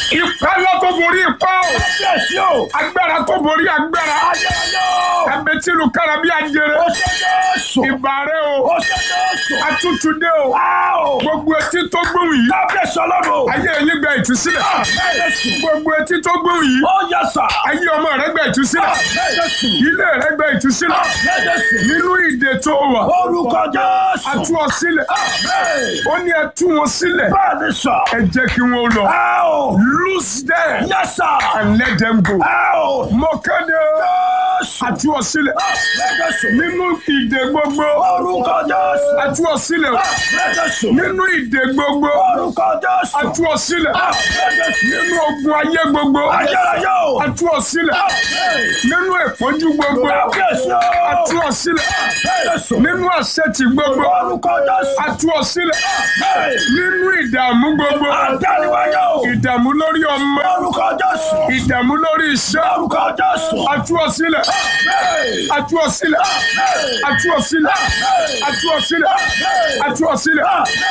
Ipá ńlá tó borí ipá o. Kábíyèsí o. Agbára tó borí agbára. Ayérayé o. Ẹ̀mẹ́tìlú kára bí ajere. Ó ṣe Jésù. Ìbàrẹ̀ o. Ó ṣe Jésù. Atútúndé o. Á o. Gbogbo etí tó gbóhùn yìí. Kábíyèsí ọlọ́run. Ayé yín gba ìtúsílẹ̀. Jésù. Gbogbo etí tó gbóhùn yìí. Ó yẹ sà. Ayé ọmọ rẹ gba ìtúsílẹ̀. Jésù. Ilé rẹ gba ìtúsílẹ̀. Jésù. Nínú ìdè tó wà. Orúkọ Jésù. A tú ọ sílẹ̀. Amen. Ó ní ẹ tú wọn sílẹ̀. Bẹ́ẹ̀ni sà. Ẹ jẹ́ kí wọ́n lọ. Á o. Loose them Yes sir. and let them go. Á o. Mo kéde Jésù. a tú ọ sílẹ̀. Jésù. Nínú ìdè gbogbo. Orúkọ Jésù. A tú ọ sílẹ̀. Jésù. Nínú ìdè gbogbo. Orúkọ Jésù. A tú ọ sílẹ̀. Jésù. Nínú ogun ayé gbogbo. Ayérayé o. A tú ọ sílẹ̀. Nínú ìpọ́njú gbogbo. Kábíyèsí A o. tú ọ sílẹ̀. Jésù. Nínú àṣetì gbogbo. Orúkọ Jésù. A tú ọ sílẹ̀. Nínú ìdààmú gbogbo. Àdániwáyé o. Ìdààmú lórí ọmọ. Orúkọ Jésù. Ìdààmú lórí iṣẹ́. Orúkọ Jésù. A tú ọ sílẹ̀. A tú ọ sílẹ̀. A tú ọ sílẹ̀. A tú ọ sílẹ̀. A tú ọ sílẹ̀.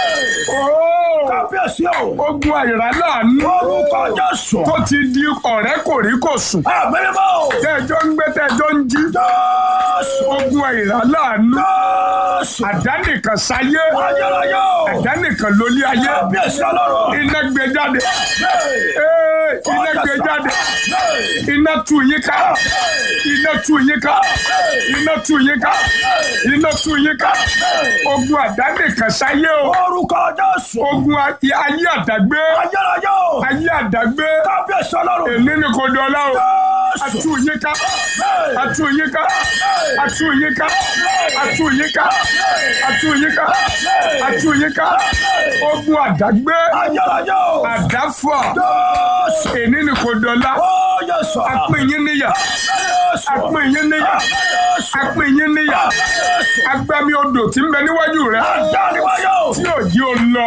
Ooo. Kábíyèsí o. Ogun àìrá láàánú Orúkọ Jésù. tó ti di ọ̀rẹ́ kò rí kò sùn. Àmímọ́ o. Tẹ́jọ́ ń gbé tẹ́jọ́ ń jí. Jésù. Ogun àìrá láàánú. Jésù. Àdánìkan sáyé. Ayérayé o. Àdánìkan lólé ayé. Kábíyèsí ọlọ́run. Iná gbé jáde. Hey. Ee, Iná gbé jáde. Hey. Iná tú yín ká. Iná tú yín ká. Iná tú yín ká. Iná tú yín ká. Ogun àdánìkan sáyé o. Orúkọ Jésù. Ogun ayé àdágbé. Ayérayé o. Ayé àdágbé. Kábíyèsí ọlọ́run. Èmi ni kò dọ̀la o. Jésù. Atú yín ká. Hey. Atú yín ká. Atú yín ká. Atú yín ká. Atú yín ká. Atú yín ká. Ogun àdágbé. Ayérayé o. Àdáfọ̀. Jésù. Èmi ni kò dọ̀la. Ó yẹ sọ. Apín yín níyà. Jésù. Apín yín níyà. Jésù. Apín yín níyà. Jésù. Agbami odò tí ń bẹ níwájú rẹ̀. Àdániwáyé o. Tí ò jí o lọ.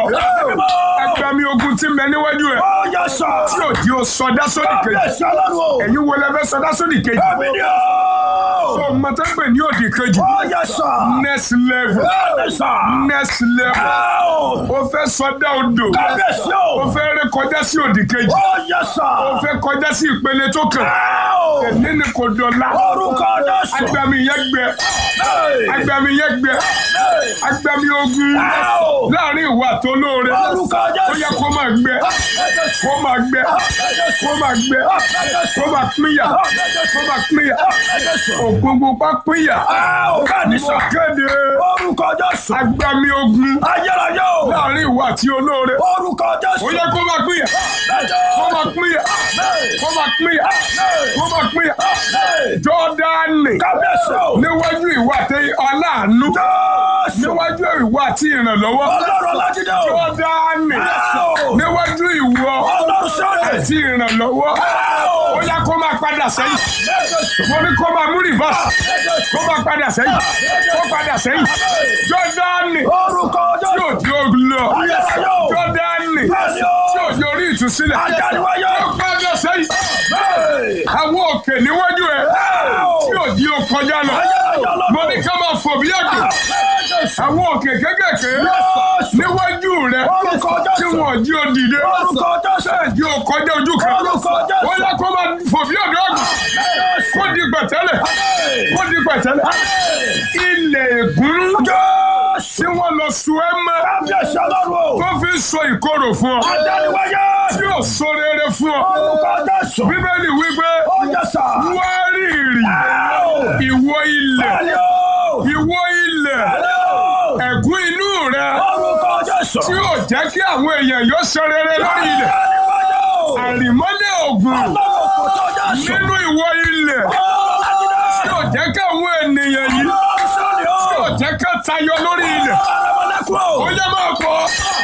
Agbami ogun tí ń bẹ níwájú rẹ̀. Ó yẹ sọ. Tí ò jí o sọdá sódì kejì. Kábíyèsí ọlọ́run o. Ẹ̀yin wo lẹ fẹ́ sọdá sódì kejì? Ẹ̀mí ni o. Ọmọ tó ń pè ní òdì kejì. Ó yẹ sọ. Next level. Bẹ́ẹ̀ni sọ. Next level. Ẹ o. O fẹ́ sọdá odò. Kábíyèsí O o. fẹ́ ré kọjá sí òdì kejì. Ó yẹ sọ. O fẹ́ kọjá sí ìpele tó kàn. Ẹ o. Èmi ni kò dọ̀la. Orúkọ Jésù. Agbami yẹn gbẹ. Hey. Agbami yẹn gbẹ. Hey. Agbami ogun. Ẹ o. Láàrin ìwà tó lóore. Orúkọ Ó yẹ Jésù. kó máa gbẹ. Kó máa gbẹ. Kó máa gbẹ. Kó máa pínyà. Kó máa pínyà. Ògùngùn pa pínyà. Ẹ o. Bẹ́ẹ̀ni Mo sọ. kéde. Orúkọ Jésù. Agbami ogun. Ayérayé o. Láàrin ìwà tí olóore. Orúkọ Jésù. Ó yẹ kó máa pínyà. Kó máa pínyà. Kó máa pínyà. Kó máa pínyà. Jọ́dánì. Kábíyèsí o. Níwájú ìwà tí aláàánú. Jésù. Níwájú ìwà tí ìrànlọ́wọ́. Ọlọ́run Ọlájídé o. Jọ́dánì. Ẹ o. Níwájú ìwọ. Ọlọ́run Sọ́ọ̀dẹ̀. Àti ìrànlọ́wọ́. o. Ó yá kó máa padà sẹ́yìn. Mo ní kó máa mú rìvásì. Kó máa padà sẹ́yìn. Kó padà sẹ́yìn. Jọ́dánì. Orúkọ Tí Jésù. òjò lọ. Ayérayé o. Jọ́dánì. Bẹ́ẹ̀ni o. Tí òjò orí ìtúsílẹ̀. Adániwáyé. Kó padà sẹ́yìn. Hey. Àwọn òkè níwájú ẹ̀. Tí òjì ó kọjá lọ. Mo ní ká máa fò bí àgbò. Àwọn òkè kékèké. Níwájú rẹ̀. Orúkọ Jésù. Tí wọ́n jí ó dìde. Orúkọ Jésù. Jí ó kọjá ojú kan. Orúkọ Jésù. Ó yẹ kó máa fò bí ọ̀dọ́ àgbò. Kó di pẹ̀tẹ́lẹ̀. Kó di pẹ̀tẹ́lẹ̀. Ilẹ̀ ègún. Tí wọ́n lọ sun ẹ́ mọ́. Kábíyèsí ọlọ́run o. Tó fi sọ ìkorò fún ọ. Adániwáyé. Tí ò sọ rere fún ọ. Orúkọ Jésù. Bíbélì wípé Ó yẹ sà. wárìrì Ẹ ìwọ ilẹ̀ Bẹ́ẹ̀ni o. ìwọ ilẹ̀ Bẹ́ẹ̀ni o. ẹ̀gún inú rẹ Orúkọ Jésù. tí ò jẹ́ kí àwọn èèyàn yóò ṣe rere lórí ilẹ̀ Adániwáyé o. àrìmọ́lẹ̀ ògùn Ọlọ́run kò tó Jésù. nínú ìwọ ilẹ̀ tí ò jẹ́ kí àwọn ènìyàn yìí Ọlọ́run sọ́ni o. tí ò jẹ́ ká tayọ lórí ilẹ̀ Ọlọ́mọlẹ́kùn o. ó yẹ máa pọ̀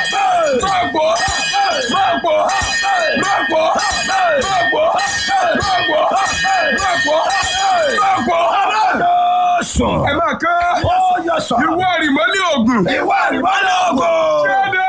máa pọ̀ máa pọ̀ máa pọ̀ máa pọ̀ máa pọ̀ máa pọ̀ máa pọ̀ Jésù. ẹ máa ká Ó yẹ sà. ìwọ àrìmọ́lẹ̀ ògùn Ìwà ìrìbálẹ̀ ògo. kéde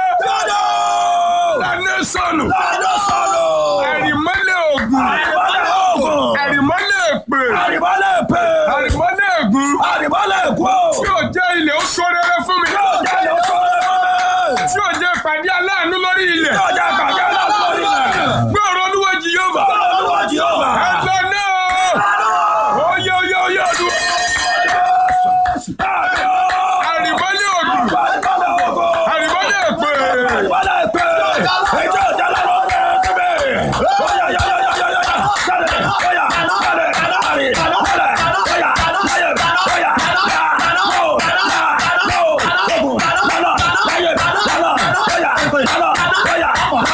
Lọ́dọ̀. lánàá sọnù Lọ́dọ̀ sọ̀rọ̀. àrìmọ́lẹ̀ ògùn Àrìbálẹ̀ ògo. àrìmọ́lẹ̀ èpè Àrìbálẹ̀ èpè. àrìmọ́lẹ̀ ègún Àrìbálẹ̀ èkó. tí ò jẹ́ ilẹ̀ ó sọ rere fún mi Yóò jẹ́ ìyóò sọ̀rọ̀. tí ò jẹ́ ìpàdé aláàánú lórí ilẹ̀ Yóò jẹ́ ìpàdé aláàánú lórí ilẹ̀. gbé ẹjọ́ ọjà lọ́rọ̀ kẹ́bẹ̀. Oya ya ya ya ya ya ya. Jáde oya jáde jáde jáde oya láyé oya ya no ya no ogun lọ́lọ́ láyé lọ́lọ́ oya lọ́lọ́ oya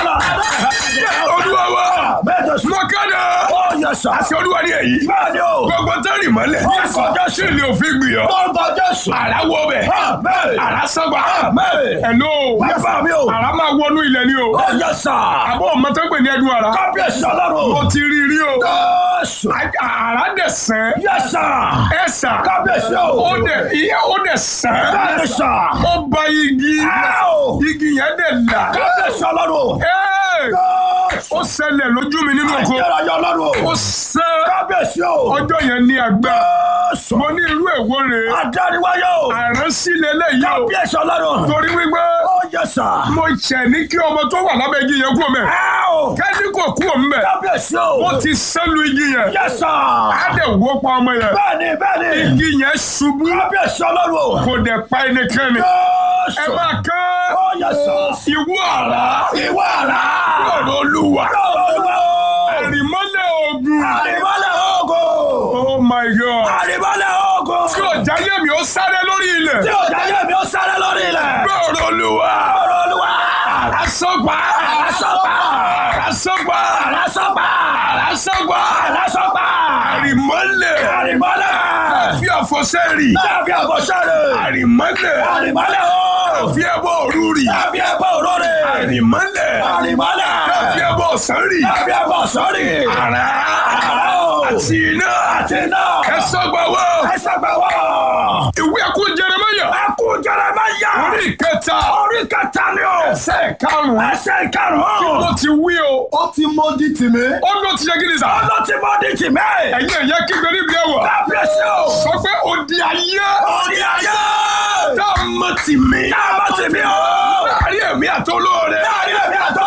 lọ́lọ́. olúwa wa Bẹ́ẹ̀ tó sùn. mo kéde Ó yẹ sà. àti olúwa ní èyí Bẹ́ẹ̀ ni o. gbogbo tẹ́rì mọ́lẹ̀ Orúkọ sí ni òfin gbìyàn Orúkọ Jésù. àrà wọ bẹ̀ Amen. àrà sọ́gbà Amen. ẹ̀lò Bàbá mi o. àrà máa wọnú ilẹ̀ ni o Ó yẹ sà. àbọ̀ ọmọtẹ́gbẹ̀ ní ẹdun àrà Kábíyèsí mo ọlọ́run. ti rí rí o Jésù. àrà dẹ̀ sẹ́ Yẹ sà. ẹ̀ sà Kábíyèsí o. ó dẹ̀ iye ó dẹ̀ sẹ́ Bẹ́ẹ̀ ni sà. ó ba igi Áò. igi yẹn dẹ̀ là Kábíyèsí ọlọ́run. Ẹ́, Jésù. ó ṣẹlẹ̀ lójú mi nínú oko Ayérayé ọlọ́run. ó sẹ́ Kábíyèsí o. ọjọ́ yẹn ní àgbà Jésù. mo ní irú èwo rèé Adániwáyé o. àránsílẹ̀ lẹ́yìn o Kábíyèsí ọlọ́run. torí wípé Ó yẹ sà. mo ṣẹ̀ ní kí ọmọ tó wà lábẹ́ igi yẹn kú ọmọ ẹ̀ Áò. kẹ́ni kò kú ọmọ ẹ̀ Kábíyèsí o. ó ti sẹ́lu igi yẹn Yẹ sà. á dẹ̀ wó pa ọmọ yẹn Bẹ́ẹ̀ni bẹ́ẹ̀ni. igi yẹn ṣubú Kábíyèsí ọlọ́run. kò dẹ̀ pa ẹnikẹ́ni ẹ Jésù. máa kán Ó yẹ sà. ìwú àrá Ìwọ àrá. ọ̀rọ̀ olúwa Olúwa o. àrìmọ́lẹ̀ ogun Àrìmọ́lẹ̀ ogo. oh my god Àrìmọ́lẹ̀ ogo. tí ọjà yẹmi ó sáré lórí ilẹ̀ Tí òjá yé mi ó sáré lórí ilẹ̀. ọ̀rọ̀ olúwa Ọ̀rọ̀ Olúwa. àrásọ́gbà Àrásọ́gbà. àrásọ́gbà Àrásọ́gbà. àrásọ́gbà Àrásọ́gbà. àrìmọ́lẹ̀ Àrìmọ́lẹ̀. fi àfọ̀sẹ́rì Láàbí àbọ̀ṣẹ́rẹ̀. àrìmọ́lẹ̀ Àrìmọ́lẹ̀ o. fi ẹbọ òrùrì Láàbí ẹbọ òrórè. àrìmọ́lẹ̀ Àrìmọ́lẹ̀. fi ẹbọ ọ̀sánrì Láàbí àbọ̀ṣọ́rì. àrá Àrá o. àti iná Àti iná. ẹ sọ́gbà wọ́ Ẹ sọ́gbà wọ̀. ìwé ẹkú Jeremáyà Ẹkú Jeremáyà. orí ìkẹta Orí kẹta ni o. ẹsẹ̀ karùn-ún Ẹsẹ̀ ìkarùn-ún. ó ti wí o Ó ti mọ di tìmí. ó ló ti yẹ kí ni sà Ó ló ti mọ di tìmí. ẹ̀yin ẹ̀yẹ kígbe níbi ẹ̀wọ̀ Kábíyèsí o. sọ pé odi ayé Orí ayé. tá a mọ̀ tì mí Tá a mọ̀ tì mí o. láàrin ẹ̀mí àtolóore Láàrin ẹ̀mí àtọ́